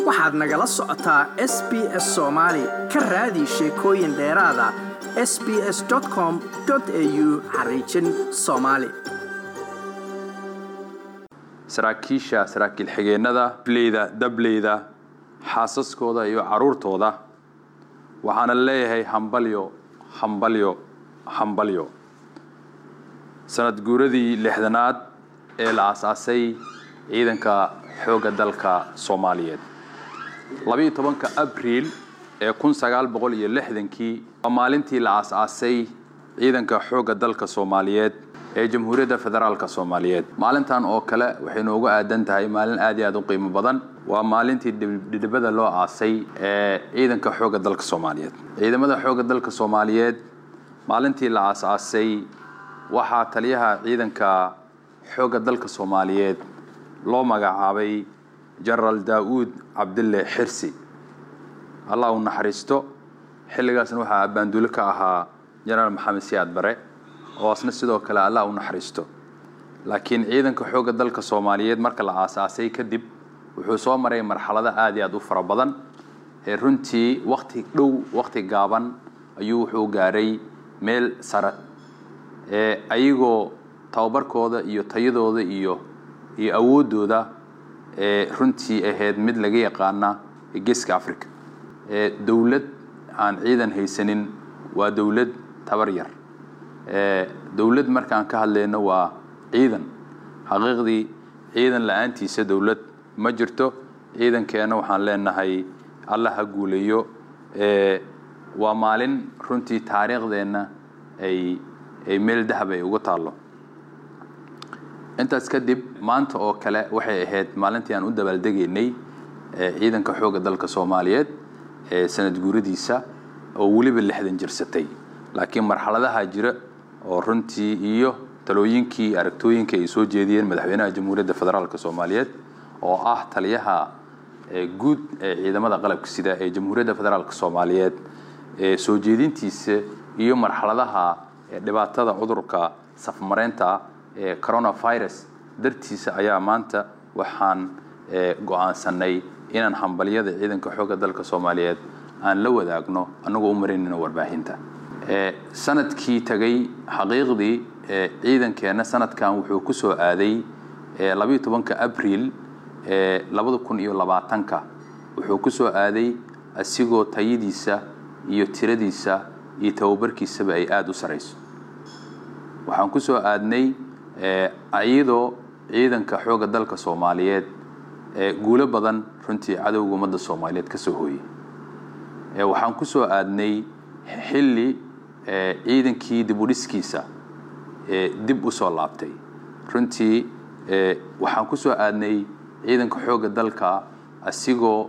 waxaad nagala socotaa s b s soomaali ka raadi sheekooyin dheeraada s b s com au xariijin soomaali saraakiisha saraakiil xigeennada bleyda dableyda xaasaskooda iyo caruurtooda waxaana leeyahay hambalyo hambalyo hambalyo sanad guuradii lixdanaad ee la aasaasay ciidanka xoogga dalka soomaaliyeed labayo tobanka abriil ee kun sagaal boqol iyo lixdankii waa maalintii la aasaasay ciidanka xoogga dalka soomaaliyeed ee jamhuuriyadda federaalka soomaaliyeed maalintan oo kale waxay noogu aadan tahay maalin aad iyo aad u qiimo badan waa maalintii dhidhibada loo aasay ee ciidanka xoogga dalka soomaaliyeed ciidamada xoogga dalka soomaaliyeed maalintii la aasaasay waxaa taliyaha ciidanka xoogga dalka soomaaliyeed loo magacaabay jenaraal daa'uud cabdille xirsi allah u naxariisto xilligaasna waxaa abbaanduulo ka ahaa jenaraal maxamed siyaad bare oo asna sidoo kale allah u naxariisto laakiin ciidanka xoogga dalka soomaaliyeed marka la aasaasay kadib wuxuu soo maray marxalado aad iyo aad u fara badan ee runtii wakti dhow wakti gaaban ayuu wuxuu gaaray meel sare ee ayagoo tababarkooda iyo tayadooda iyo iyo awooddooda ee runtii ahayd mid laga yaqaana geeska africa ee dowlad aan ciidan haysanin waa dowlad tabar yar dowlad markaan ka hadlayno waa ciidan xaqiiqdii ciidan la-aantiisa dowlad ma jirto ciidankeenna waxaan leenahay alla ha guuleeyo waa maalin runtii taariikhdeenna ay ay meel dahab ay uga taallo intaas kadib maanta oo kale waxay ahayd maalintii aan u dabaaldegaynay ciidanka xoogga dalka soomaaliyeed ee sanad guuradiisa oo weliba lixdan jirsatay laakiin marxaladaha jira oo runtii iyo talooyinkii aragtooyinka ay soo jeediyeen madaxweynaha jamhuuriyadda federaalk soomaaliyeed oo ah taliyaha guud ee ciidamada qalabka sida ee jamhuuriyadda federaalk soomaaliyeed ee soo jeedintiisa iyo marxaladaha dhibaatada cudurka safmareynta ee coronavirus dartiisa ayaa maanta waxaan go-aansanay inaan hambalyada ciidanka xoogga dalka soomaaliyeed aan la wadaagno annagoo u maraynayno warbaahinta sanadkii tagay xaqiiqdii ciidankeenna sanadkan wuxuu ku soo aaday labayo tobanka abriil labada kun iyo labaatanka wuxuu ku soo aaday asigoo tayadiisa iyo tiradiisa iyo tababarkiisaba ay aada u sarayso waxaan ku soo aadnay iyadoo ciidanka xoogga dalka soomaaliyeed guulo badan runtii cadowga ummadda soomaaliyeed ka soo hooyey waxaan ku soo aadnay xilli ciidankii dib u dhiskiisa dib u soo laabtay runtii waxaan ku soo aadnay ciidanka xoogga dalka asigoo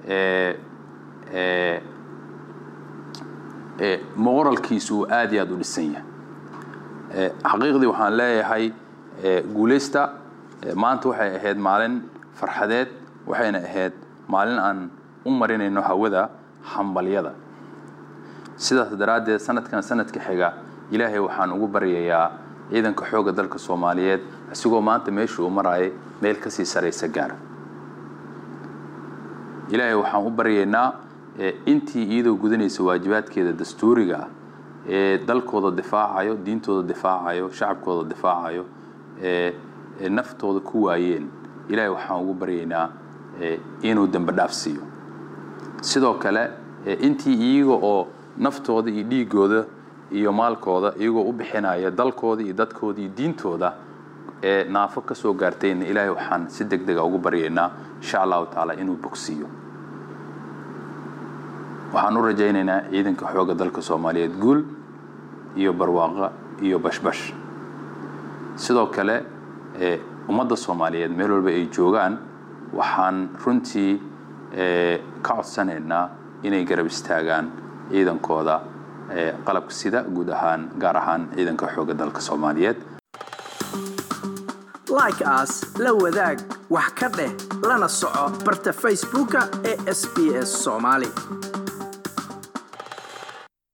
moqoralkiisu uu aad iyo aad u dhisan yahay xaqiiqdii waxaan leeyahay guulaysta maanta waxay ahayd maalin farxadeed waxayna ahayd maalin aan u marinayno hawada hambalyada sidaas daraaddeed sanadkan sanadka xiga ilaahay waxaan ugu baryayaa ciidanka xoogga dalka soomaaliyeed isigoo maanta meesha uu maraayay meel kasii saraysa gaara ilaahay waxaan u baryaynaa intii iyadoo gudanaysa waajibaadkeeda dastuuriga ah ee dalkooda difaacayo diintooda difaacayo shacabkooda difaacayo ee naftooda ku waayeen ilaahay waxaan ugu baryaynaa inuu dembe dhaaf siiyo sidoo kale intii iyaga oo naftooda iyo dhiigooda iyo maalkooda iyagoo u bixinaya dalkooda iyo dadkooda iyo diintooda ee naafo ka soo gaartayna ilaahay waxaan si deg dega ugu baryaynaa insha allahu tacaala inuu bogsiiyo waxaan u rajaynaynaa ciidanka xoogga dalka soomaaliyeed guul iyo barwaaqo iyo bashbash sidoo kale ummadda soomaaliyeed meel walba ay joogaan waxaan runtii ka codsanaynaa inay garab istaagaan ciidankooda qalabka sida guud ahaan gaar ahaan ciidanka xoogga dalka soomaaliyeed like as la wadaag wax ka dheh lana soco barta facebooka ee sb s soomaali